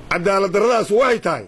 cadaalad darradaas waxay tahay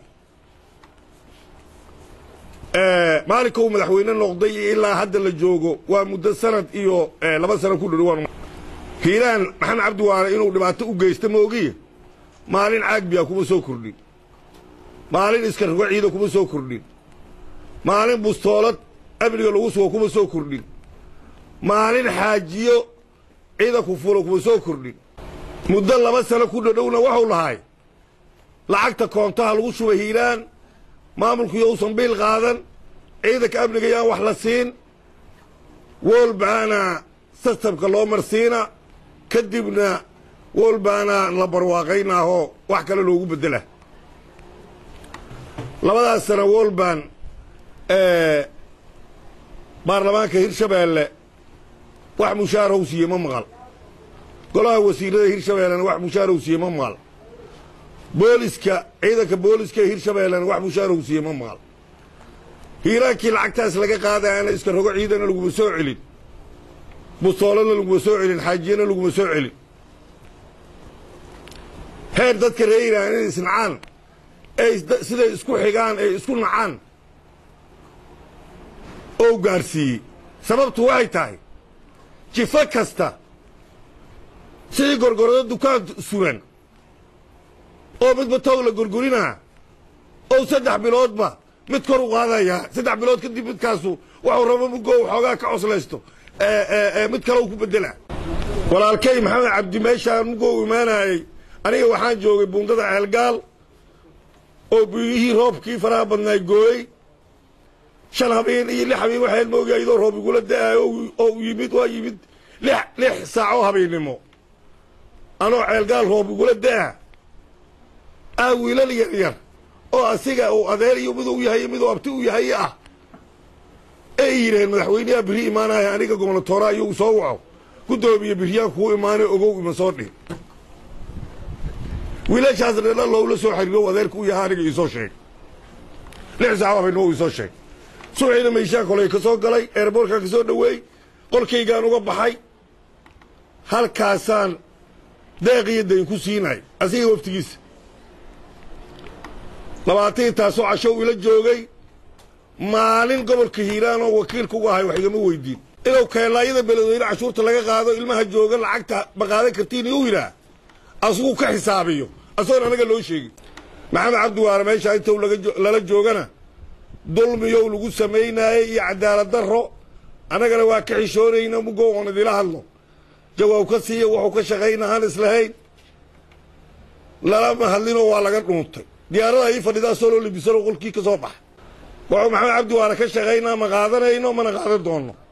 maalinka uu madaxweyne noqday iyo ilaa hadda la joogo waa muddo sanad iyo laba sano ku dhowaan hiiraan maxamed cabdi waare inuu dhibaato u geysta moogiya maalin caagbiya kuma soo kordhin maalin iska rogo ciida kuma soo kordhin maalin bustoolad amniga lagu sugo kuma soo kordhin maalin xaajiyo ciidanku fulo kuma soo kordhin muddo laba sano ku dhodhowna waxuu lahay lacagta koontaha lagu shubay hiiraan maamulkuyo uusan biil qaadan ciidanka amniga yaan wax la siin woolbaana sistamka loo marsiina kadibna woolbaana la barwaaqaynaahoo wax kale loogu beddela labadaas sana woolban baarlamaanka hirshabeelle wax mushaarahu siiye ma maqal golaha wasiirada hirshabeellena wax mushaarahu siiye ma maqal booliska ciidanka booliska ee hirshabeellena wax mushaarahu siiye ma maqal hiiraankii lacagtaas laga qaadayaana iska rogo ciidana laguma soo celin bustooladna laguma soo celin xaajiyana laguma soo celin heer dadka reer hiiraan inay isnacaan ay siday isku xigaan ay isku nacaan oo gaadhsiiyey sababtu waxay tahay jifo kasta sidii gorgorado dukaan sugan oo midba toog la gorgorinaa oo saddex biloodba mid kor u qaadayaa saddex bilood kadib midkaasu waxuu rabo mugoo xoogaa ka coslaysto mid kale u ku beddelaa walaalkay maxamed cabdi meeshaan mugoo imaanayey aniga waxaan joogay buundada ceelgaal oo biyihii roobkii faraha badnaay gooyey shan habeen iyo lix habeen waxaan moogaa iyadoo roob igula da'aayo oo u yimid waa yimid lix lix saacoo habeennimo anoo ceelgaal roob igula da'a ah wiilal yar yar oo asiga uu adeer iyo miduu yahay miduu abti u yahay ah ay yidhaheen madaxweyneha biri imaanaya aniga gobnatoora iyagu soo waco guddoomiye biryaan kuu imaanay ogow ima soo dhihin wiilashaas dheela lowla soo xiriiro adeerka u yahay aniga iisoo sheeg lix saaco habeennimo iisoo sheeg subaxiina meyshaan koley ka soo galay eerboorkaan ka soo dhoweey qolkaygaan uga baxay halkaasaan deeq iyo dayn ku siinay asiga waftigiisa labaatan taasoo cashow ila joogay maalin gobolka hiiraan oo wakiilka uga ahay wax igama weydiin inuu keelaayada beledweyne cashuurta laga qaado ilmaha jooga lacagta ma qaadan kartiin iu yidhaah asigu ka xisaabiyo asagoon anaga loo sheegin maxamed cabdi waare meeshaa intou lala joogana dulmiyow lagu samaynaayey iyo cadaalad darro annagana waa ka xishoonayna mugoo oon idila hadlo jawaab ka siiya wuxuu ka shaqayna aan islahayn lalama hadlinoo waa laga dhuuntay diyaarada ii fadhidaa soloo libisano qolkii ka soo baxa wuxuu maxamed cabdi waare ka shaqaynaa ma qaadanayno mana qaadan doonno